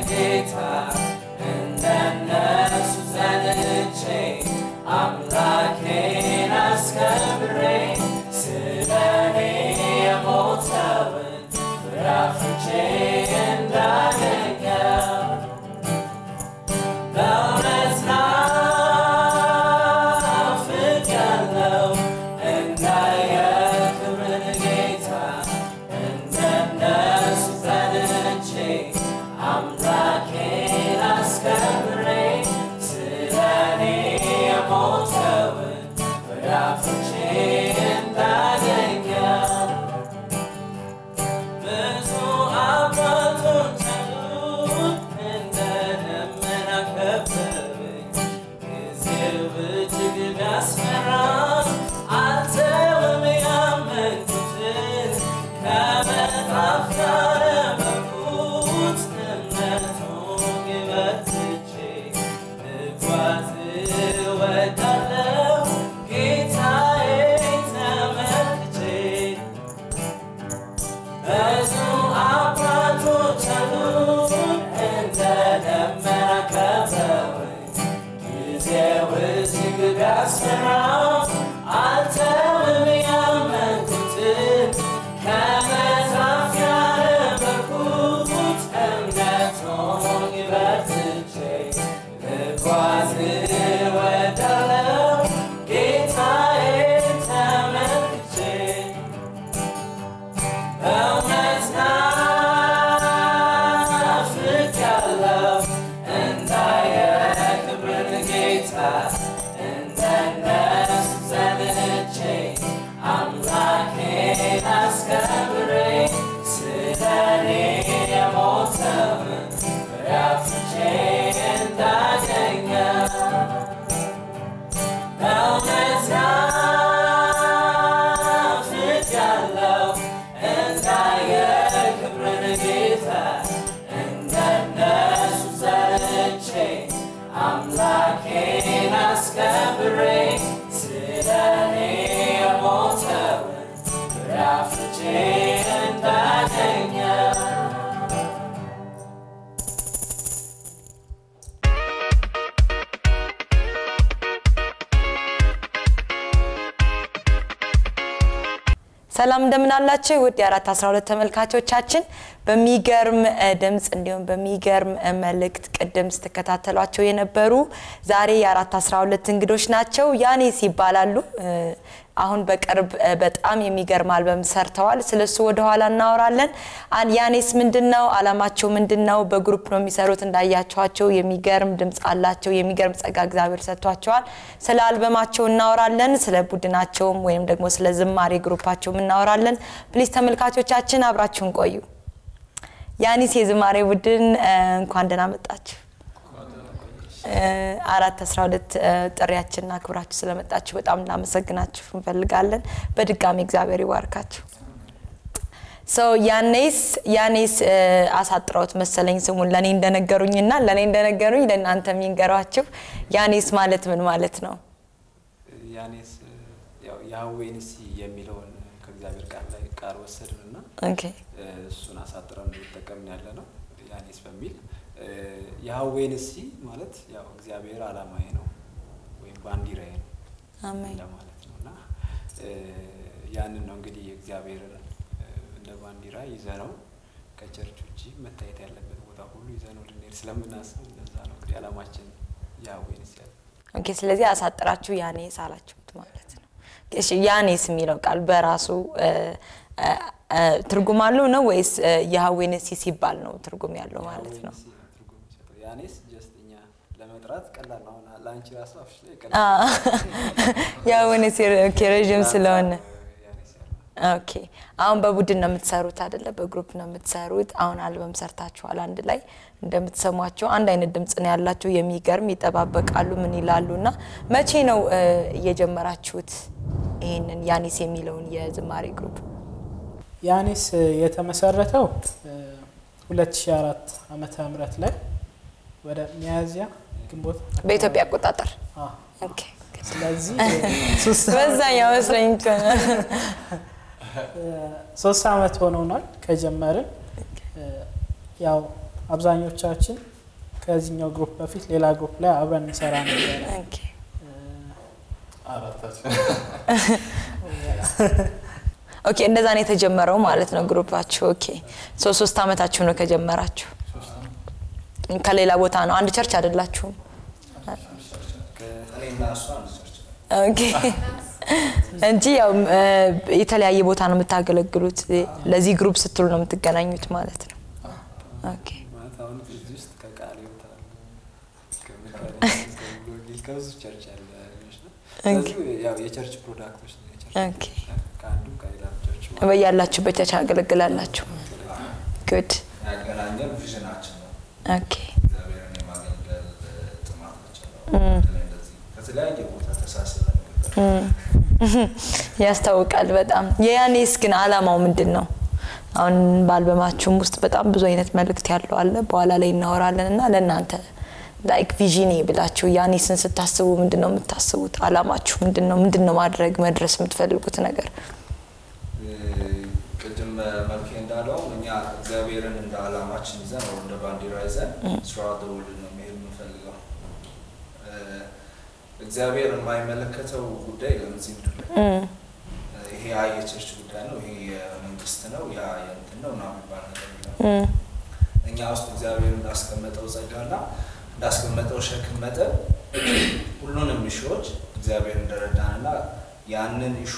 ጌታ እንደነሱ ዘንቼ አምላኬን አስከብሬ ስለኔ የሞተውን ፍራፍቼ እንዳገኘው በእውነት ናፍቄያለሁ እንዳየህ ክብርን ጌታ እንደነሱ ጸንቼ አምላኬን አስከብሬ ስለኔ የሞተውን ፍራፍቼ እንዳገኘው ብዙ አባቶች አሉት እንደ ደመና ከበበኝ ጊዜው እጅግ ቢያስፈራ አልተውም ያመንኩትን ከመጽሐፍ ጋር በኩት እምነቱን በርትቼ ልጓዝ እወዳለሁ ጌታዬን ተመልክቼ ብዙ አባቶች አሉን እንደ ደመና ከበውኝ ጊዜው እጅግ ቢያስፈራ አልተውም ያመንኩትን ከመጽሐፍ ያነበብኩት እምነቱን በርትቼ ልጓዝ እወዳለሁ ጌታዬን ተመልክቼ በእውነት ናፍቄያለሁ እንዳየህ ክብርን ጌታ እንደነሱ ዘንቼ አምላኬን አስከብሬ ስለኔ የሞተውን ፍራፍቼ እንዳገኘው በእውነት ናፍቄያለሁ እንዳየህ ክብርን ጌታ እንደነሱ ዘንቼ አምላኬን አስከብሬ ስለኔ የሞተውን ፍራፍቼ እንዳገኘው ሰላም እንደምን አላችሁ ውድ የአራት አስራ ሁለት ተመልካቾቻችን በሚገርም እ, ድምፅ እንዲሁም በሚገርም እ, መልእክት ቅድም ስትከታተሏቸው የነበሩ ዛሬ የአራት አስራ ሁለት እንግዶች ናቸው ያኔስ ይባላሉ እ, አሁን በቅርብ እ, በጣም የሚገርም አልበም ሰርተዋል ስለሱ ወደኋላ እናወራለን አን- ያኔስ ምንድን ነው አላማቸው ምንድን ነው በግሩፕ ነው የሚሰሩት እንዳያቸኋቸው የሚገርም ድምፅ አላቸው የሚገርም ጸጋ እግዚአብሔር ሰጥቷቸዋል ስለ አልበማቸው እናወራለን ስለ ቡድናቸውም ወይም ደግሞ ስለ ዝማሬ ግሩፓቸውም እናወራለን ፕሊዝ ተመልካቾቻችን አብራችሁን ቆዩ ያኒስ የዝማሬ ቡድን እ፣ እንኳን ደህና መጣችሁ እ፣ አራት አስራ ሁለት እ፣ ጥሪያችንን አክብራችሁ ስለመጣችሁ በጣም እናመሰግናችሁ እንፈልጋለን በድጋሚ እግዚአብሔር ይባርካችሁ ሰው ያኔስ ያኔስ እ፣ አሳጥረውት መሰለኝ ስሙን ለእኔ እንደነገሩኝና ለእኔ እንደነገሩኝ ለእናንተ የሚንገሯችሁ ያኔስ ማለት ምን ማለት ነው ያኔስ ያው ያህዌ ንሲ የሚለውን ከእግዚአብሔር ቃል ላይ ቃል ወሰድን እና ኦኬ እሱን አሳጥረን እየተጠቀምን ያለ ነው ያኔስ በሚል ያህዌ ንሲ ማለት ያው እግዚአብሔር አላማዬ ነው ወይም ባንዲራዬ ነው አሜን እንደማለት ነው እና እ፣ ያንን ነው እንግዲህ እግዚአብሔርን እ፣ እንደ ባንዲራ ይዘነው ከቸርች ውጭ መታየት ያለበት ቦታ ሁሉ ይዘነው ልንሄድ ስለምናስብ እንደዛ ነው እንግዲህ አላማችን ያህዌ ንሲ ያለ ኦኬ ስለዚህ አሳጥራችሁ ያኔስ አላችሁት ማለት ነው እሺ ያኔስ የሚለው ቃል በራሱ እ፣ እ፣ እ፣ ትርጉም አለው ነው ወይስ እ፣ የሀዌ ነሲ ሲባል ነው ትርጉም ያለው ማለት ነው ያህዌ ንሲ ነው ትርጉም የሚሰጠው። ያኔስ ጀስት እኛ ለመጥራት ቀላል ነው። አሁን ለአንቺ ራሱ አፍሽ ላይ አ፣ ቀላል የሀዌ ነሲ ኦኬ ረዥም ስለሆነ ያኔስ ያለው ኦኬ አሁን በቡድን ነው የምትሰሩት አይደለ በግሩፕ ነው የምትሰሩት አሁን አልበም ሰርታችኋል አንድ ላይ እንደምትሰሟቸው አንድ አይነት ድምጽ ነው ያላቸው የሚገርም ይጠባበቃሉ ምን ይላሉ እና መቼ ነው እ፣ እየጀመራችሁት ይህንን ያኒስ የሚለውን የዝማሬ ግሩፕ ያኔስ የተመሰረተው እ፣ 2004 ዓመተ ምህረት ላይ ወደ ሚያዝያ ግንቦት በኢትዮጵያ አቆጣጠር አ፣ ኦኬ ስለዚህ ሶስት በዛኛው መስለኝ ከሆነ እ፣ ሶስት ዓመት ሆኖናል ከጀመርን እ፣ ያው አብዛኞቻችን ከዚህኛው ግሩፕ በፊት ሌላ ግሩፕ ላይ አብረን እንሰራ ነበረ። ኦኬ። አራታችን ኦኬ እንደዛ ነው የተጀመረው ማለት ነው ግሩፓችሁ። ኦኬ ሶ ሶስት አመታችሁ ነው ከጀመራችሁ። ሶስት ነው። ከሌላ ቦታ ነው፣ አንድ ቸርች አይደላችሁም? እኔና እሷ አንድ ቸርች ነን። ኦኬ እንጂ ያው እ፣ የተለያየ ቦታ ነው የምታገለግሉት። ለዚህ ግሩፕ ስትሉ ነው የምትገናኙት ማለት ነው። ኦኬ ማለት አሁን እዚህ ውስጥ ከቃል ይወጣል ከሚካኤል ከብዙ ቸርች ያለ ልጆች ነው። ስለዚህ ያው የቸርች ፕሮዳክቶች ነው። የቸርች ኦኬ። ከአንዱ ከሌላ ቸርች በያላችሁበት ቸርች ያገለግላላችሁ። ጉድ ያገናኘን ቪዥናችን ነው። ኦኬ እግዚአብሔርን የማገልገል ጥማታችን ነው። በተለይ እንደዚህ ከተለያየ ቦታ ተሳስበን ነበር። ያስታውቃል በጣም። የያኔስ ግን አላማው ምንድን ነው? አሁን በአልበማችሁም ውስጥ በጣም ብዙ አይነት መልእክት ያለው አለ። በኋላ ላይ እናወራለን እና ለእናንተ ላይክ ቪዥኔ ብላችሁ ያኔስን ስታስቡ ምንድን ነው የምታስቡት? አላማችሁ ምንድን ነው? ምንድን ነው ማድረግ መድረስ የምትፈልጉት ነገር? ቅድም መልኬ እንዳለው እኛ እግዚአብሔርን እንደ ዓላማችን ይዘን ወይ እንደ ባንዲራ ይዘን ስራ ደውል ነው መሄድ የምንፈልገው። እ፣ እግዚአብሔር የማይመለከተው ጉዳይ የለም እዚህ ምድር ላይ። እም፣ ይሄ ያ የቸርች ጉዳይ ነው፣ ይሄ የመንግስት ነው፣ ያ የእንትን ነው ምናምን የሚባል ነገር የለም። እም፣ እኛ ውስጥ እግዚአብሔር እንዳስቀመጠው ጸጋና እንዳስቀመጠው ሸክም መጠን ሁሉንም ኢሹዎች እግዚአብሔር እንደረዳንና ያንን ኢሹ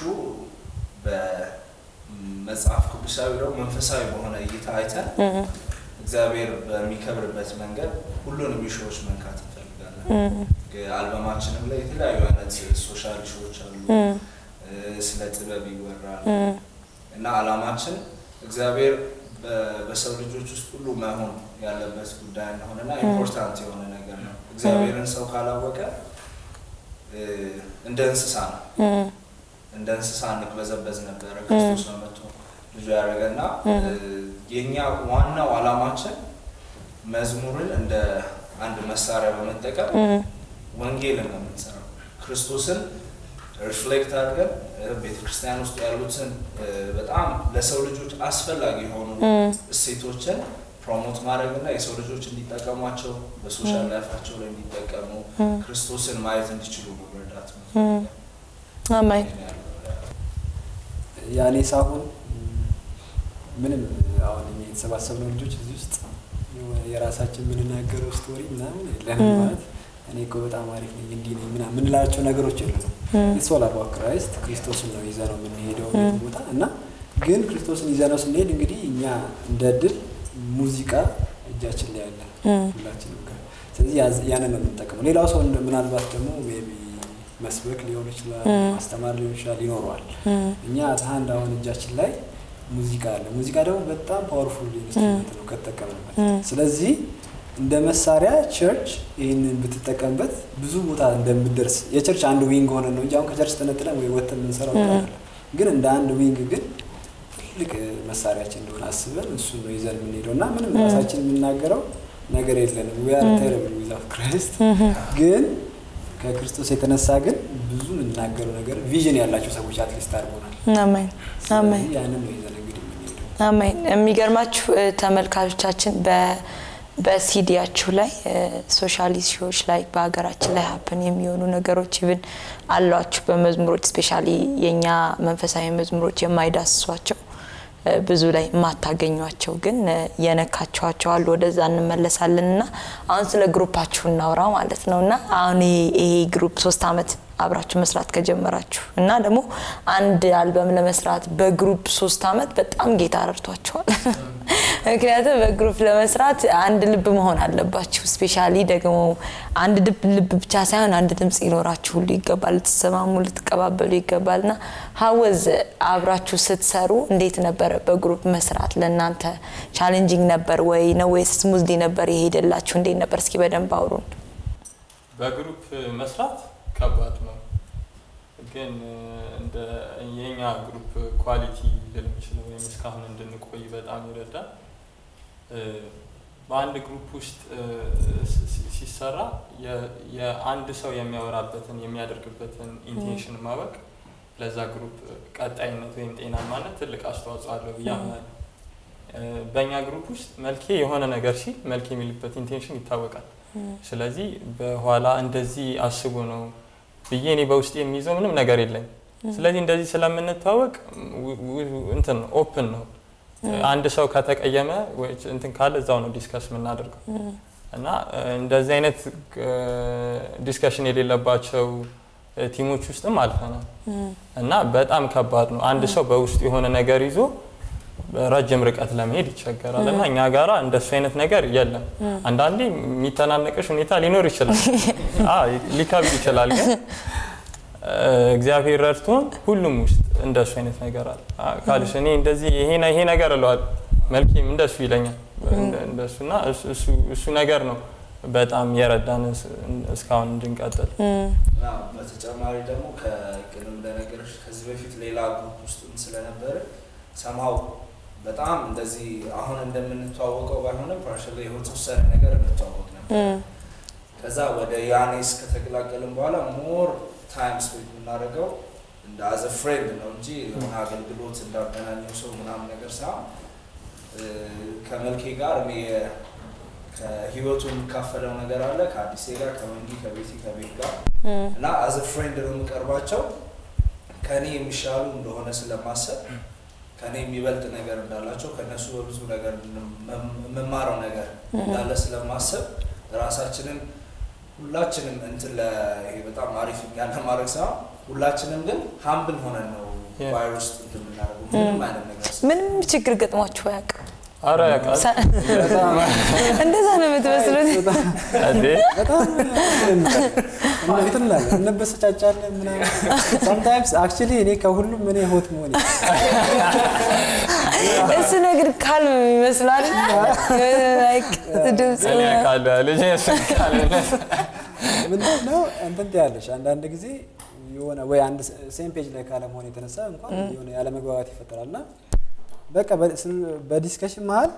በመጽሐፍ ቅዱሳዊ ደግሞ መንፈሳዊ በሆነ እይታ አይተን እም፣ እግዚአብሔር በሚከብርበት መንገድ ሁሉንም ኢሹዎች መንካት እንፈልጋለን። እም፣ አልበማችንም ላይ የተለያዩ አይነት ሶሻል ኢሹዎች አሉ። እም፣ እ፣ ስለ ጥበብ ይወራል እም፣ እና ዓላማችን እግዚአብሔር በ- በሰው ልጆች ውስጥ ሁሉ መሆን ያለበት ጉዳይ እንደሆነና ኢምፖርታንት የሆነ ነገር ነው። እግዚአብሔርን ሰው ካላወቀ እ፣ እንደ እንስሳ ነው። እም፣ እንደ እንስሳ እንቅበዘበዝ ነበረ። ክርስቶስ ነው መጥቶ ልጁ ያደረገና እ፣ የእኛ ዋናው ዓላማችን መዝሙርን እንደ አንድ መሳሪያ በመጠቀም እም፣ ወንጌልን ነው የምንሰራው። ክርስቶስን ሪፍሌክት አድርገን ቤተ ክርስቲያን ውስጥ ያሉትን እ፣ በጣም ለሰው ልጆች አስፈላጊ የሆኑ እም፣ እሴቶችን ፕሮሞት ማድረግ እና የሰው ልጆች እንዲጠቀሟቸው በሶሻል ላይፋቸው ላይ እንዲጠቀሙ ክርስቶስን ማየት እንዲችሉ መረዳት ነው። እም። አሜን። ያኔ ሳሁን ምንም አሁን እኛ የተሰባሰብነው ልጆች እዚህ ውስጥ የሆነ የራሳችን የምንናገረው ስቶሪ ምናምን የለንም። ማለት እኔ እኮ በጣም አሪፍ ነኝ እንዲህ ነኝ ምናምን የምንላቸው ነገሮች የለንም። ኢትስ ኦል አባውት ክራይስት ክርስቶስን ነው ይዘነው የምንሄደው ቤት ቦታ እና ግን ክርስቶስን ይዘነው ስንሄድ እንግዲህ እኛ እንደ ድል ሙዚቃ እጃችን ላይ ያለ ሁላችንም ጋር ስለዚህ ያዝ- ያንን ነው የምንጠቀመው። ሌላው ሰው እንደ- ምናልባት ደግሞ ሜይ ቢ መስበክ ሊሆን ይችላል፣ ማስተማር ሊሆን ይችላል፣ ይኖረዋል። እኛ አንድ አሁን እጃችን ላይ ሙዚቃ አለ። ሙዚቃ ደግሞ በጣም ፓወርፉል ኢንስትሩመንት ነው ከተጠቀምንበት። ስለዚህ እንደ መሳሪያ ቸርች ይህንን ብትጠቀምበት ብዙ ቦታ እንደምደርስ የቸርች አንድ ዊንግ ሆነ ነው እንጂ አሁን ከቸርች ተነጥለን ወይ ወጥተን የምንሰራው ነገር አይደለም። ግን እንደ አንድ ዊንግ ግን ትልቅ መሳሪያችን እንደሆነ አስበን እሱን ነው ይዘን የምንሄደው እና ምንም ራሳችን የምናገረው ነገር የለንም። ዊ አር ቴረብል ዊዛውት ክራይስት ግን ከክርስቶስ የተነሳ ግን ብዙ የምናገረው ነገር ቪዥን ያላቸው ሰዎች አትሊስት አድርጎናል። አሜን አሜን ስለዚህ ያንን ነው ይዘን እንግዲህ የምንሄደው። አሜን። የሚገርማችሁ እ፣ ተመልካቾቻችን በ- በሲዲያችሁ ላይ ሶሻል ኢሹዎች ላይ በሀገራችን ላይ ሀፕን የሚሆኑ ነገሮች ይብን አሏችሁ በመዝሙሮች ስፔሻሊ የእኛ መንፈሳዊ መዝሙሮች የማይዳስሷቸው እ፣ ብዙ ላይ የማታገኟቸው ግን እ፣ የነካችኋቸው አሉ። ወደዛ እንመለሳለን እና አሁን ስለ ግሩፓችሁ እናውራ ማለት ነው እና አሁን ይሄ ይሄ ግሩፕ ሶስት አመት አብራችሁ መስራት ከጀመራችሁ እና ደግሞ አንድ አልበም ለመስራት በግሩፕ ሶስት አመት በጣም ጌታ ረድቷቸዋል። ምክንያቱም በግሩፕ ለመስራት አንድ ልብ መሆን አለባችሁ። ስፔሻሊ ደግሞ አንድ ልብ ልብ ብቻ ሳይሆን አንድ ድምፅ ሊኖራችሁ ሁሉ ይገባል። ልትሰማሙ፣ ልትቀባበሉ ይገባል እና ሀወዝ አብራችሁ ስትሰሩ እንዴት ነበረ በግሩፕ መስራት? ለእናንተ ቻሌንጂንግ ነበር ወይ ነው ወይስ ስሙዝሊ ነበር የሄደላችሁ? እንዴት ነበር? እስኪ በደንብ አውሩን። በግሩፕ መስራት ከባድ ነው፣ ግን እንደ የኛ ግሩፕ ኳሊቲ ልል የምችለው ወይም እስካሁን እንድንቆይ በጣም ይረዳል። በአንድ ግሩፕ ውስጥ ሲ- ሲ- ሲሰራ የ- የአንድ ሰው የሚያወራበትን የሚያደርግበትን ኢንቴንሽን ማወቅ ለዛ ግሩፕ ቀጣይነት ወይም ጤናማነት ትልቅ አስተዋጽኦ አለው ብዬ አምናለሁ። እ፣ በእኛ ግሩፕ ውስጥ መልኬ የሆነ ነገር ሲል መልኬ የሚልበት ኢንቴንሽን ይታወቃል። ስለዚህ በኋላ እንደዚህ አስቦ ነው ብዬ እኔ በውስጥ የሚይዘው ምንም ነገር የለኝ። ስለዚህ እንደዚህ ስለምንታወቅ ው- ው- እንትን ነው ኦፕን ነው። አንድ ሰው ከተቀየመ ወይ እንትን ካለ እዛው ነው ዲስከስ የምናደርገው እና እ፣ እንደዚህ አይነት ዲስከሽን የሌለባቸው እ፣ ቲሞች ውስጥም አልፈናል እና በጣም ከባድ ነው። አንድ ሰው በውስጡ የሆነ ነገር ይዞ ረጅም ርቀት ለመሄድ ይቸገራል እና እኛ ጋራ እንደሱ አይነት ነገር የለም። አንዳንዴ የሚተናነቅሽ ሁኔታ ሊኖር ይችላል፣ አዎ፣ ሊከብድ ይችላል ግን እ፣ እግዚአብሔር ረድቶን ሁሉም ውስጥ እንደሱ አይነት ነገር አለ። አ- ካልሽ እኔ እንደዚህ ይሄ ነ- ይሄ ነገር እለዋለሁ መልኬም እንደሱ ይለኛል እንደ- እንደሱና እሱ- እሱ- እሱ ነገር ነው በጣም የረዳን እስ- እስካሁን እንድንቀጥል። እና በተጨማሪ ደግሞ ከቅድም እንደነገረች ከዚህ በፊት ሌላ ግሩፕ ውስጥም ስለነበረ ሰምሀው በጣም እንደዚህ አሁን እንደምንተዋወቀው ባይሆንም ፓርሻል የተወሰነ ነገር እንተዋወቅ ነበር። ከዛ ወደ ያኔስ ከተቀላቀልን በኋላ ሞር ታይም ስፔንድ የምናደርገው እንደ አዘ ፍሬንድ ነው እንጂ የሆነ አገልግሎት እንዳገናኘው ሰው ምናምን ነገር ሳይሆን እ፣ ከመልኬ ጋር እኔ የ- ከህይወቱ የሚካፈለው ነገር አለ ከአዲሴ ጋር ከመንጊ ከቤቲ ከቤት ጋር እና አዘ ፍሬንድ ነው የምቀርባቸው ከእኔ የሚሻሉ እንደሆነ ስለማሰብ ከእኔ የሚበልጥ ነገር እንዳላቸው ከእነሱ በብዙ ነገር የምማረው ነገር እንዳለ ስለማሰብ ራሳችንን ሁላችንም እንትን ለ ይሄ በጣም አሪፍ ያለ ማድረግ ሳይሆን ሁላችንም ግን ሀምብል ሆነን ነው Yeah. ባይር ውስጥ እንትን የምናደርገው ምንም አይነት ነገር ስ- ምንም ችግር ገጥሟችሁ አያውቅም? አረ ያውቃል ሳ- እንደዛ ነው የምትመስሉት። እንዴ በጣም እንትን እንላለን እንበሰጫጫለን ምናምን ሳምታይምስ አክቹሊ እኔ ከሁሉም እኔ ሆት መሆን እሱ ነገር ካልም ይመስላል ላይክ ድምፅ እኔ ያውቃለሁ ልጅ ያስቃል ምንድን ነው እንትን ትያለሽ አንዳንድ ጊዜ የሆነ ወይ አንድ ሴም ፔጅ ላይ ካለመሆን የተነሳ እንኳን የሆነ ያለመግባባት ይፈጠራል እና በቃ በ- ስን- በዲስከሽን መሀል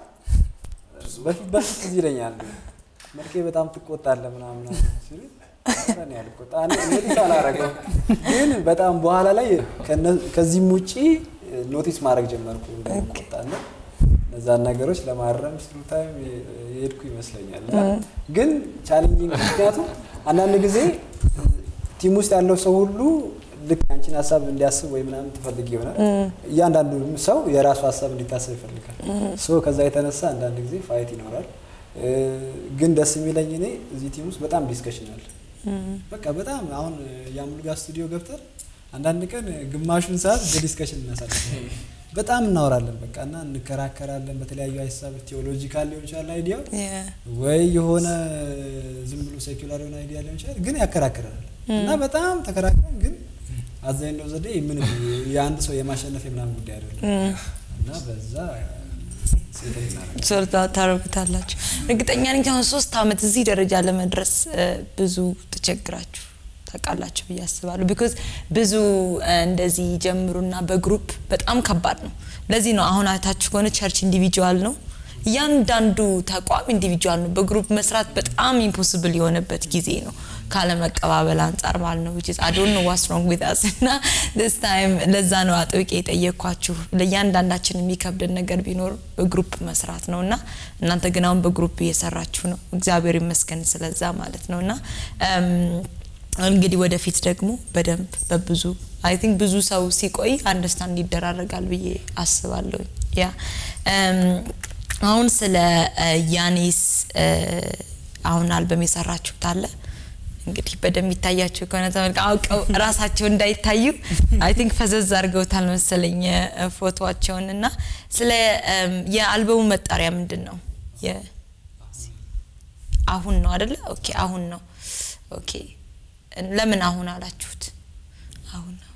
በፊት በፊት እዚህ ይለኛል መልኬ በጣም ትቆጣለህ ምናምን ሲሉ ኧረ እኔ አልቆጣ እኔ ኖቲስ አላረገውም ግን በጣም በኋላ ላይ ከነ- ከዚህም ውጪ ኖቲስ ማድረግ ጀመርኩ እንደምቆጣና እነዛን ነገሮች ለማረም ስሩ ታይም የሄድኩ ይመስለኛል እና ግን ቻሌንጂንግ ምክንያቱም አንዳንድ ጊዜ ቲም ውስጥ ያለው ሰው ሁሉ ልክ አንቺን ሀሳብ እንዲያስብ ወይ ምናምን ትፈልግ ይሆናል። እያንዳንዱ ሰው የራሱ ሀሳብ እንዲታሰብ ይፈልጋል። ሶ ከዛ የተነሳ አንዳንድ ጊዜ ፋይት ይኖራል። እ፣ ግን ደስ የሚለኝ እኔ እዚህ ቲም ውስጥ በጣም ዲስከሽን አለ። በቃ በጣም አሁን የአምሉጋ ስቱዲዮ ገብተን አንዳንድ ቀን ግማሹን ሰዓት በዲስከሽን እናሳልፋለን። በጣም እናወራለን በቃ እና እንከራከራለን በተለያዩ ሀሳብ ቴዎሎጂካል ሊሆን ይችላል አይዲያው ወይ የሆነ ዝም ብሎ ሴኩላር የሆነ አይዲያ ሊሆን ይችላል፣ ግን ያከራክረናል እና በጣም ተከራክረን ግን አብዛኛው ዘዴ ምንም የአንድ ሰው የማሸነፍ የምናምን ጉዳይ አይደለም እና በዛ ሴተኛ እናደርጋለን። ሶርታ ታረጉታላችሁ። እርግጠኛ ነኝ አሁን ሶስት አመት እዚህ ደረጃ ለመድረስ እ፣ ብዙ ተቸግራችሁ ታውቃላችሁ ብዬ አስባለሁ። ቢኮዝ ብዙ እ፣ እንደዚህ ጀምሩና በግሩፕ በጣም ከባድ ነው። ለዚህ ነው አሁን አይታችሁ ከሆነ ቸርች ኢንዲቪጁዋል ነው፣ እያንዳንዱ ተቋም ኢንዲቪጁዋል ነው። በግሩፕ መስራት በጣም ኢምፖስብል የሆነበት ጊዜ ነው ካለመቀባበል አንጻር ማለት ነው። which is I don't know what's wrong with us እና this time ለዛ ነው አጥብቄ የጠየኳችሁ። ለእያንዳንዳችን የሚከብደን ነገር ቢኖር በግሩፕ መስራት ነው እና እናንተ ግን አሁን በግሩፕ እየሰራችሁ ነው። እግዚአብሔር ይመስገን ስለዛ ማለት ነው እና እም፣ እንግዲህ ወደፊት ደግሞ በደንብ በብዙ አይ ቲንክ ብዙ ሰው ሲቆይ አንደርስታንድ ይደራረጋል ብዬ አስባለሁ። ያ እም፣ አሁን ስለ እ፣ ያኔስ እ፣ አሁን አልበም የሰራችሁት አለ እንግዲህ በደንብ ይታያቸው ከሆነ ተመልካ አውቀው ራሳቸው እንዳይታዩ አይ ቲንክ ፈዘዝ አድርገውታል መሰለኝ እ፣ ፎቶዋቸውን እና ስለ እም፣ የአልበሙ መጠሪያ ምንድን ነው? የ- አሁን ነው አደለ? ኦኬ አሁን ነው። ኦኬ ለምን አሁን አላችሁት? አሁን ነው።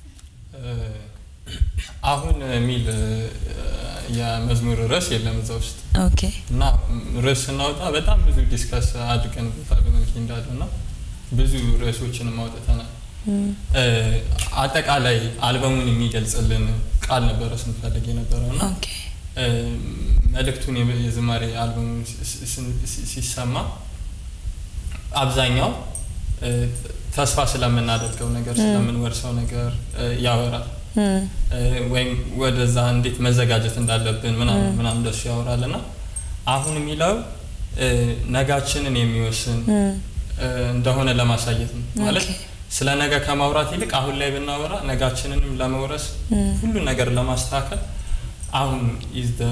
አሁን የሚል እ፣ የመዝሙር ርዕስ የለም እዛ ውስጥ ኦኬ እና ርዕስ ስናወጣ በጣም ብዙ ዲስከስ አድርገንበታል በመልክ እንዳለ እና ብዙ ርዕሶችንም አውጥተናል። እ፣ አጠቃላይ አልበሙን የሚገልጽልን ቃል ነበረ ስንፈልግ የነበረው እና ኦኬ እ፣ መልእክቱን የብ- የዝማሬ አልበሙን ሲ- ሲ- ሲ- ሲሰማ አብዛኛው እ፣ ተስፋ ስለምናደርገው ነገር ስለምንወርሰው ነገር እ፣ ያወራል ወይም ወደዛ እንዴት መዘጋጀት እንዳለብን ምናምን ምናምን እንደሱ ያወራል እና አሁን የሚለው እ፣ ነጋችንን የሚወስን እ፣ እንደሆነ ለማሳየት ነው ማለት ስለ ነገ ከማውራት ይልቅ አሁን ላይ ብናወራ ነጋችንንም ለመውረስ ሁሉን ነገር ለማስተካከል አሁን ኢዝ ደ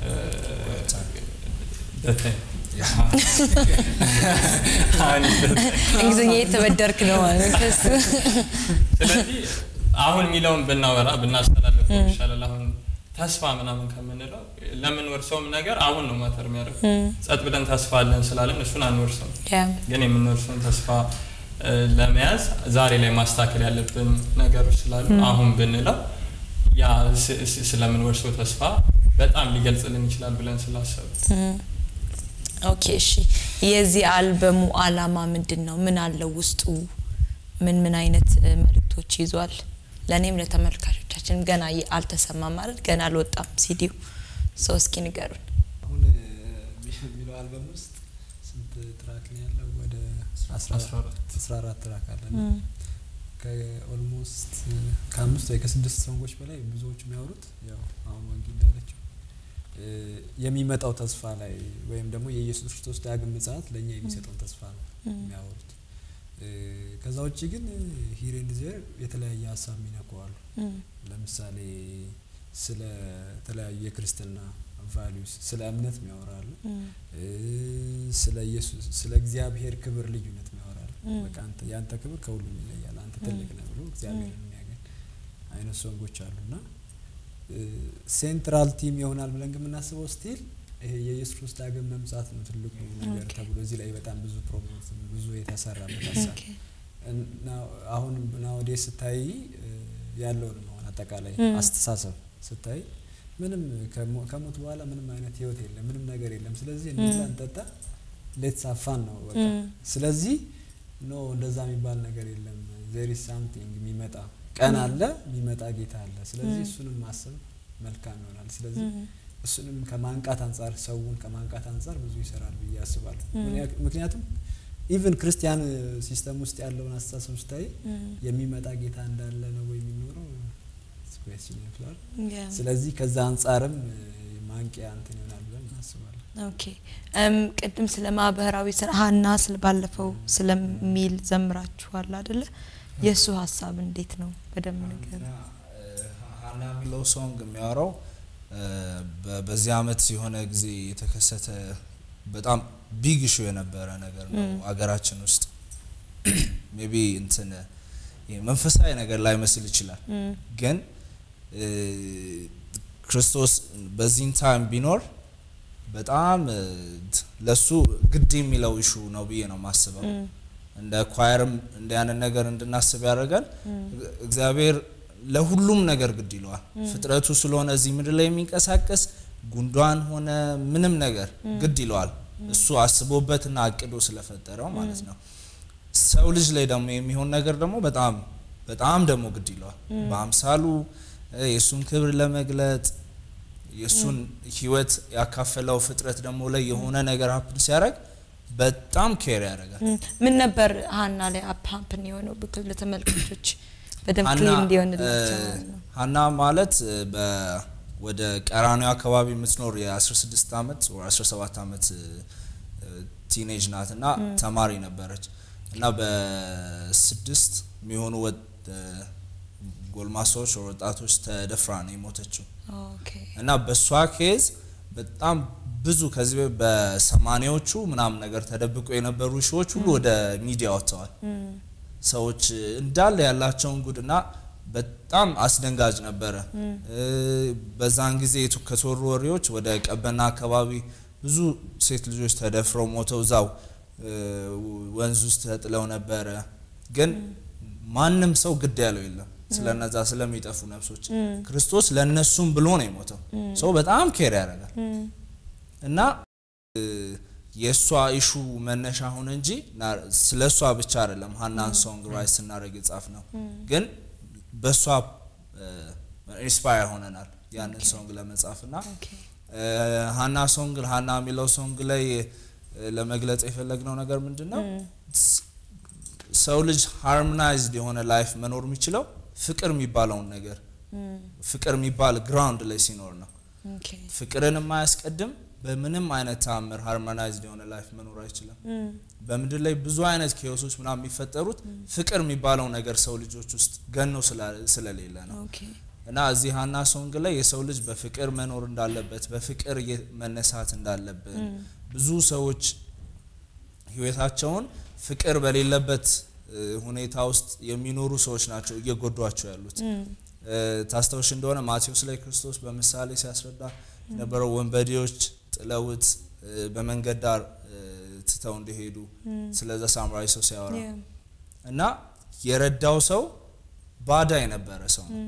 እንግሊዝኛ የተበደርክ ነው ማለት ነው ከሱ ስለዚህ አሁን የሚለውን ብናወራ ብናስተላልፈው ይሻላል። አሁን ተስፋ ምናምን ከምንለው ለምንወርሰውም ነገር አሁን ነው ማተር የሚያደርገው። ጸጥ ብለን ተስፋ አለን ስላለን እሱን አንወርሰውም። ያ ግን የምንወርሰውን ተስፋ እ፣ ለመያዝ ዛሬ ላይ ማስተካከል ያለብን ነገሮች ስላሉ አሁን ብንለው ያ ስ- ስ- ስለምንወርሰው ተስፋ በጣም ሊገልጽልን ይችላል ብለን ስላሰብ ኦኬ እሺ የዚህ አልበሙ አላማ ምንድን ነው ምን አለው ውስጡ ምን ምን አይነት እ፣ መልእክቶች ይዟል ለእኔም ለተመልካቾቻችን ገና ይ- አልተሰማም ማለት ገና አልወጣም ሲዲው ሰው እስኪ ንገሩን አሁን የሚለው አልበም ውስጥ ስንት ትራክ ነው ያለው? ወደ 14 ትራክ አለ እና ከኦልሞስት ከአምስት ወይ ከስድስት ሰንጎች በላይ ብዙዎቹ የሚያወሩት ያው አሁን ወንጌ እንዳለችው እ፣ የሚመጣው ተስፋ ላይ ወይም ደግሞ የኢየሱስ ክርስቶስ ዳግም ምጽአት ለእኛ የሚሰጠውን ተስፋ ነው የሚያወሩት። እ፣ ከዛ ውጭ ግን ሂር ኤንድ ዜር የተለያየ ሀሳብ የሚነኩዋሉ። ለምሳሌ ስለ ተለያዩ የክርስትና ቫሊዩስ ስለ እምነት የሚያወራሉ እ፣ ስለ ኢየሱስ ስለ እግዚአብሔር ክብር ልዩነት የሚያወራሉ። በቃ አንተ ያንተ ክብር ከሁሉም ይለያል፣ አንተ ትልቅ ነህ ብሎ እግዚአብሔርን የሚያገኝ አይነት ሶንጎች አሉና ሴንትራል ቲም ይሆናል ብለን ግን የምናስበው ስቲል ይሄ የኢየሱስ ክርስቶስ ዳግም መምጻት ነው ትልቁ ነገር ተብሎ እዚህ ላይ በጣም ብዙ ፕሮሞት ብዙ የተሰራበት ሀሳብ እና አሁን ናወዴ ስታይ እ፣ ያለውንም አሁን አጠቃላይ አስተሳሰብ ስታይ ምንም ከሞ- ከሞት በኋላ ምንም አይነት ህይወት የለም፣ ምንም ነገር የለም። ስለዚህ እንብላ እንጠጣ፣ ሌትስ አፋን ነው በቃ። ስለዚህ ኖ እንደዛ የሚባል ነገር የለም። ዜር ኢዝ ሳምቲንግ የሚመጣ ቀን አለ፣ የሚመጣ ጌታ አለ። ስለዚህ እሱንም ማሰብ መልካም ይሆናል። ስለዚህ እሱንም ከማንቃት አንጻር ሰውን ከማንቃት አንጻር ብዙ ይሰራል ብዬ አስባለሁ። ምክንያት- ምክንያቱም ኢቭን ክርስቲያን ሲስተም ውስጥ ያለውን አስተሳሰብ ስታይ የሚመጣ ጌታ እንዳለ ነው ወይ የሚኖረው ስኩዌስችን ይመስላል። ያ ስለዚህ ከዛ አንጻርም እ፣ ማንቂያ እንትን ይሆናል ብለን እናስባለን። ኦኬ እም ቅድም ስለ ማህበራዊ ስራ ሀና ስለ ባለፈው ስለሚል ዘምራችኋል አይደለ? የእሱ ሀሳብ እንዴት ነው? በደንብ ነገር እና እ፣ ሀና የሚለው ሶንግ የሚያወራው እ፣ በ- በዚህ አመት የሆነ ጊዜ የተከሰተ በጣም ቢግ ኢሹ የነበረ ነገር ነው አገራችን ውስጥ ሜቢ እንትን ይሄ መንፈሳዊ ነገር ላይመስል ይችላል ግን እ፣ ክርስቶስ በዚህን ታይም ቢኖር በጣም እ፣ ለሱ ግድ የሚለው ኢሹ ነው ብዬ ነው ማስበው። እንደ ኳየርም እንደ ያንን ነገር እንድናስብ ያደርጋል። እግዚአብሔር ለሁሉም ነገር ግድ ይለዋል። ፍጥረቱ ስለሆነ እዚህ ምድር ላይ የሚንቀሳቀስ ጉንዷን ሆነ ምንም ነገር ግድ ይለዋል። እሱ አስቦበትና አቅዶ ስለፈጠረው ማለት ነው። ሰው ልጅ ላይ ደግሞ የሚሆን ነገር ደግሞ በጣም በጣም ደግሞ ግድ ይለዋል። በአምሳሉ እ፣ የእሱን ክብር ለመግለጥ የእሱን ሕይወት ያካፈለው ፍጥረት ደግሞ ላይ የሆነ ነገር ሀፕን ሲያደርግ በጣም ኬር ያደርጋል። እም፣ ምን ነበር ሀና ላይ አፓምፕን የሆነው ብክል ለተመልካቾች በደንብ ሀና ክሊር እንዲሆንላቸው እ፣ ማለት ነው። ሀና ማለት እ፣ በ- ወደ ቀራኒዮ አካባቢ የምትኖር የ16 ዓመት ወይ 17 ዓመት ቲኔጅ ናት እና ተማሪ ነበረች እና በስድስት የሚሆኑ ወጥ- እ፣ ጎልማሶች ወይ ወጣቶች ተደፍራ ነው የሞተችው። ኦኬ እና በእሷ ኬዝ በጣም ብዙ ከዚህ በ- በሰማኒያዎቹ ምናምን ነገር ተደብቆ የነበሩ ሺዎች ሁሉ ወደ ሚዲያ ወጥተዋል። ሰዎች እንዳለ ያላቸውን ጉድና በጣም አስደንጋጭ ነበረ። እ፣ በዛን ጊዜ የቱ- ከተወሩ ወሬዎች ወደ ቀበና አካባቢ ብዙ ሴት ልጆች ተደፍረው ሞተው እዛው እ፣ ወንዝ ውስጥ ተጥለው ነበረ። ግን ማንም ሰው ግድ ያለው የለም ስለነዛ ስለሚጠፉ ነፍሶች። ክርስቶስ ለእነሱም ብሎ ነው የሞተው። ሰው በጣም ኬር ያደርጋል እና እ፣ የእሷ ኢሹ መነሻ ሆነ እንጂ ና- ስለ እሷ ብቻ አይደለም ሀናን ሶንግ ራይት ስናደርግ የጻፍ ነው። ግን በእሷ ኢንስፓየር ሆነናል ያንን ሶንግ ለመጻፍ እና ኦኬ እ፣ ሀና ሶንግ ሀና የሚለው ሶንግ ላይ እ፣ ለመግለጽ የፈለግነው ነገር ምንድን ነው? ስ- ሰው ልጅ ሃርሞናይዝድ የሆነ ላይፍ መኖር የሚችለው ፍቅር የሚባለውን ነገር ፍቅር የሚባል ግራውንድ ላይ ሲኖር ነው። ኦኬ ፍቅርን የማያስቀድም በምንም አይነት ተአምር ሃርሞናይዝድ የሆነ ላይፍ መኖር አይችልም። በምድር ላይ ብዙ አይነት ኬዮሶች ምናምን የሚፈጠሩት ፍቅር የሚባለው ነገር ሰው ልጆች ውስጥ ገኖ ስላ- ስለሌለ ነው። ኦኬ እና እዚህ ሀና ሶንግ ላይ የሰው ልጅ በፍቅር መኖር እንዳለበት በፍቅር እየ- መነሳት እንዳለብን ብዙ ሰዎች ህይወታቸውን ፍቅር በሌለበት እ, ሁኔታ ውስጥ የሚኖሩ ሰዎች ናቸው እየጎዷቸው ያሉት። እ፣ ታስታውሽ እንደሆነ ማቴዎስ ላይ ክርስቶስ በምሳሌ ሲያስረዳ የነበረው ወንበዴዎች ጥለውት እ፣ በመንገድ ዳር እ፣ ትተው እንዲሄዱ ስለዛ ሳምራዊ ሰው ሲያወራ Yeah. እና የረዳው ሰው ባዳ የነበረ ሰው ነው።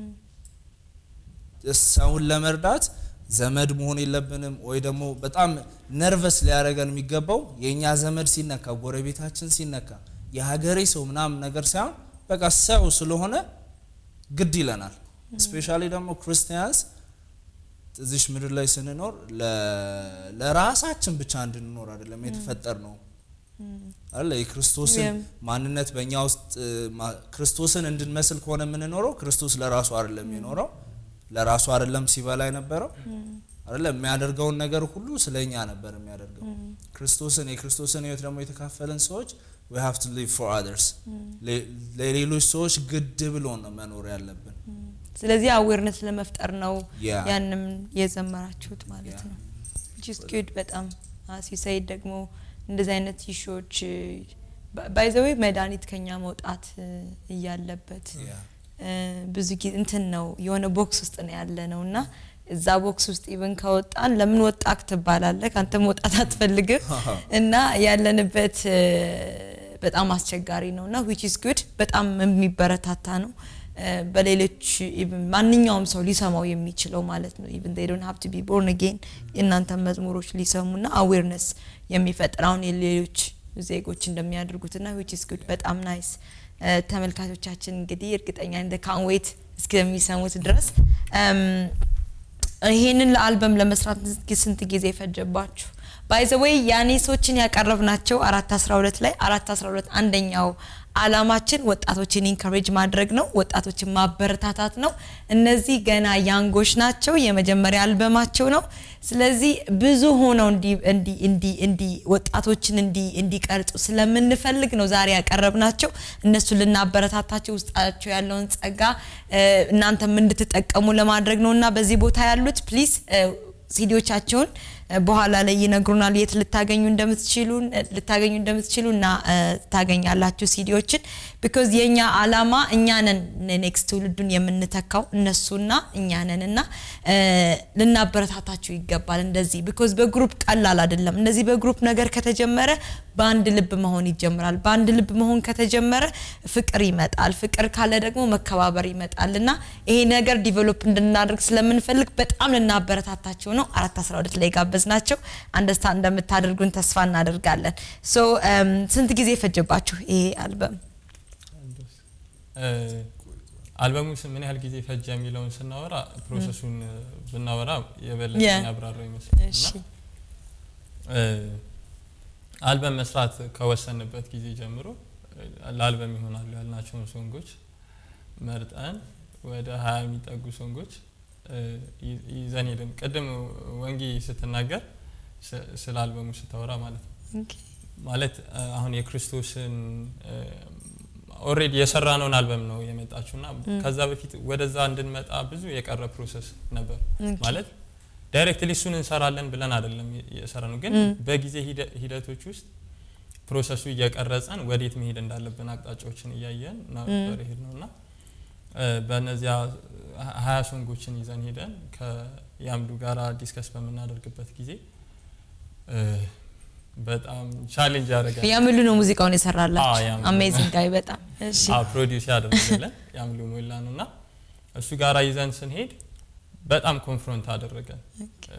ሰውን ለመርዳት ዘመድ መሆን የለብንም ወይ ደግሞ በጣም ነርቨስ ሊያደርገን የሚገባው የእኛ ዘመድ ሲነካ፣ ጎረቤታችን ሲነካ፣ የሀገሬ ሰው ምናምን ነገር ሳይሆን በቃ ሰው ስለሆነ ግድ ይለናል። ስፔሻሊ ደግሞ ክርስቲያንስ እዚሽ ምድር ላይ ስንኖር ለ- ለራሳችን ብቻ እንድንኖር አይደለም የተፈጠር ነው አለ የክርስቶስን Yeah. ማንነት በእኛ ውስጥ እ, ማ- ክርስቶስን እንድንመስል ከሆነ የምንኖረው ክርስቶስ ለራሱ አይደለም የኖረው ለራሱ አይደለም ሲበላ የነበረው አይደለም የሚያደርገውን ነገር ሁሉ ስለኛ ነበር የሚያደርገው ክርስቶስን የክርስቶስን ህይወት ደግሞ የተካፈለን ሰዎች we have to live for others ለ- ለሌሎች ሰዎች ግድ ብሎን ነው መኖር ያለብን ስለዚህ አዌርነስ ለመፍጠር ነው Yeah. ያንም የዘመራችሁት ማለት Yeah. ነው ጅስ ጉድ በጣም ሲሳይድ ደግሞ እንደዚህ አይነት ኢሹዎች ባይዘዌ መድኃኒት ከኛ መውጣት እ, እያለበት Yeah. እ, ብዙ ጊዜ እንትን ነው የሆነ ቦክስ ውስጥ ነው ያለ ነው እና እዛ ቦክስ ውስጥ ኢቨን ከወጣን ለምን ወጣክ ትባላለህ አንተ መውጣት አትፈልግም እና ያለንበት እ, በጣም አስቸጋሪ ነው እና ዊች ኢዝ ጉድ በጣም የሚበረታታ ነው እ፣ በሌሎች even ማንኛውም ሰው ሊሰማው የሚችለው ማለት ነው ኢቨን they don't have to be born again የእናንተ መዝሙሮች ሊሰሙና አዌርነስ የሚፈጥር አሁን የሌሎች ዜጎች እንደሚያደርጉትና ዊች ኢዝ ጉድ በጣም ናይስ ተመልካቾቻችን እንግዲህ እርግጠኛ እንደ ካንዌት እስከሚሰሙት ድረስ እም፣ ይሄንን ለአልበም ለመስራት ስንት ጊዜ ፈጀባችሁ? ባይዘወይ ያኔሶችን ያቀረብናቸው አራት አስራ ሁለት ላይ አራት አስራ ሁለት አንደኛው አላማችን ወጣቶችን ኢንካሬጅ ማድረግ ነው፣ ወጣቶችን ማበረታታት ነው። እነዚህ ገና ያንጎች ናቸው፣ የመጀመሪያ አልበማቸው ነው። ስለዚህ ብዙ ሆነው እንዲ እንዲ እንዲ እንዲ ወጣቶችን እንዲ እንዲቀርጹ ስለምንፈልግ ነው ዛሬ ያቀረብናቸው። እነሱን ልናበረታታቸው ውስጣቸው ያለውን ጸጋ እ፣ እናንተም እንድትጠቀሙ ለማድረግ ነው እና በዚህ ቦታ ያሉት ፕሊዝ ሲዲዎቻቸውን እ፣ በኋላ ላይ ይነግሩናል የት ልታገኙ እንደምትችሉ ልታገኙ እንደምትችሉ እና እ፣ ታገኛላችሁ ሲዲዎችን ቢኮዝ የኛ አላማ እኛ ነን ኔክስት ትውልዱን የምንተካው እነሱና እኛ ነን እና እ፣ ልናበረታታችሁ ይገባል እንደዚህ ቢኮዝ በግሩፕ ቀላል አይደለም እንደዚህ በግሩፕ ነገር ከተጀመረ በአንድ ልብ መሆን ይጀምራል በአንድ ልብ መሆን ከተጀመረ ፍቅር ይመጣል ፍቅር ካለ ደግሞ መከባበር ይመጣል እና ይሄ ነገር ዲቨሎፕ እንድናደርግ ስለምንፈልግ በጣም ልናበረታታቸው ነው አራት አስራ ሁለት ላይ ጋበዝ ናቸው አንደርስታንድ እንደምታደርጉን ተስፋ እናደርጋለን ሶ ስንት ጊዜ ፈጀባችሁ ይሄ አልበም እ፣ አልበሙ ስ- ምን ያህል ጊዜ ፈጀ የሚለውን ስናወራ ፕሮሰሱን እ፣ ብናወራ የበለጠ Yeah. ያብራራው ይመስላል እሺ እና እ፣ አልበም መስራት ከወሰንበት ጊዜ ጀምሮ እ፣ ለአልበም ይሆናሉ ያልናቸውን ሶንጎች መርጠን ወደ ሀያ የሚጠጉ ሶንጎች እ፣ ይ- ይዘን ሄድን። ቅድም ወንጌ ስትናገር ስ- ስለ አልበሙ ስታወራ ማለት ነው ኦኬ ማለት እ፣ አሁን የክርስቶስን ኦልሬዲ የሰራነውን አልበም ነው የመጣችው እና ከዛ በፊት ወደዛ እንድንመጣ ብዙ የቀረ ፕሮሰስ ነበር ኦኬ። ማለት ዳይሬክትሊ እሱን እንሰራለን ብለን አይደለም የሰራ ነው ግን በጊዜ ሂደ- ሂደቶች ውስጥ ፕሮሰሱ እየቀረጸን ወዴት መሄድ እንዳለብን አቅጣጫዎችን እያየን ነበር ይሄድ ነው እና እ፣ በእነዚያ ሀ- ሀያ ሶንጎችን ይዘን ሄደን ከያምዱ ጋራ ዲስከስ በምናደርግበት ጊዜ እ፣ በጣም ቻሌንጅ ያደርጋል ያምሉ ነው ሙዚቃውን አዎ፣ የሰራላችሁ ያምሉ። አሜዚንግ ጋይ በጣም እሺ ፕሮዲውስ ያደረገለን ያምሉ ሞላ ነው እና እሱ ጋራ ይዘን ስንሄድ በጣም ኮንፍሮንት አደረገን እ፣